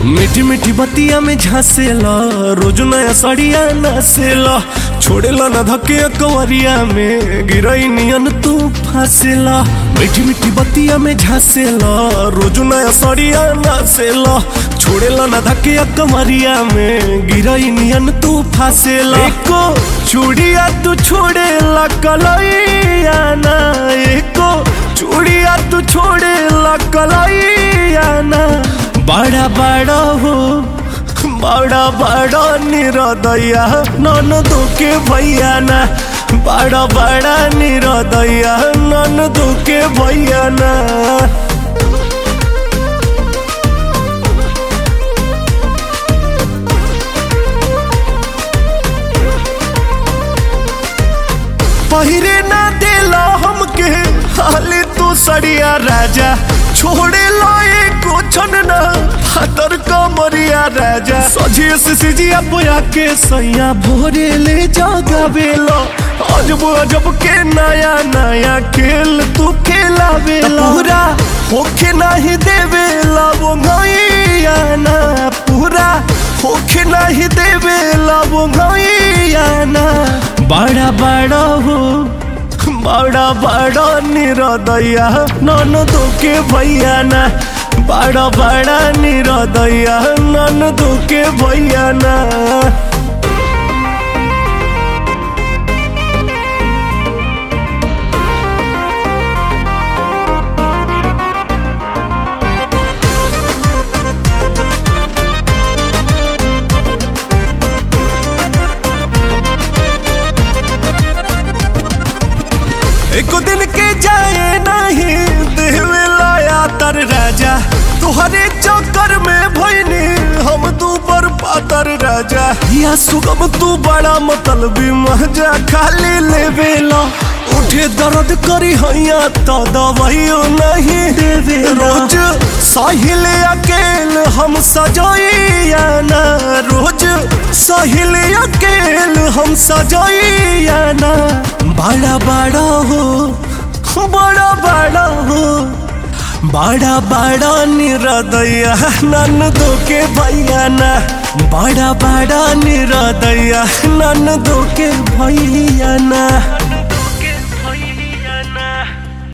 मीठी मीठी बतिया में झांसेला रोज नया सड़िया नसेला छोड़ेला न धके कंवरिया में गिरई नियन तू फंसेला मीठी मीठी बतिया में झांसेला रोज नया सड़िया नसेला छोड़ेला न धके कंवरिया में गिरई नियन तू फंसेला एको चूड़िया तू छोड़ेला कलैया ना एको चूड़िया तू छोड़ेला कलैया ना बड़ा बड़ा हो बड़ा बड़ा निरदैया नन दुखे भैया ना बड़ा बड़ा निरदैया नन दुखे भैया ना पहिरे ना देला हमके हाले तू सड़िया राजा छोड़े लो एको छन ना हातर कमरिया राजा सजिए से सिजिया बोया के सैया भोरे ले जागा बेलो अजब अजब के नया नया खेल तू खेला बेला पूरा होखे नहीं देवेला वो गैया ना पूरा होखे नहीं देवेला वो गैया ना बड़ा बड़ा हो बड़ा बड़ा निरदैया नन दुखे भैया ना बड़ा बड़ा निरदैया नन दुखे भैया ना एक दिन के जाए नहीं देवे लाया तर राजा तुहरे चक्कर में भइनी हम तू पर पातर राजा या सुगम तू बड़ा मतलबी महजा खाली लेवे ला उठे दर्द करी हैया तो दवाइयो नहीं देवे रोज साहिल अकेल हम सजाइया ना रोज साहिल अकेल हम सजाइया ना बड़ा बड़ा हो बड़ा बड़ा हो बड़ा बड़ा निरदैया नन दुखे भैया ना बड़ा बड़ा निरदैया नन दुखे भैया ना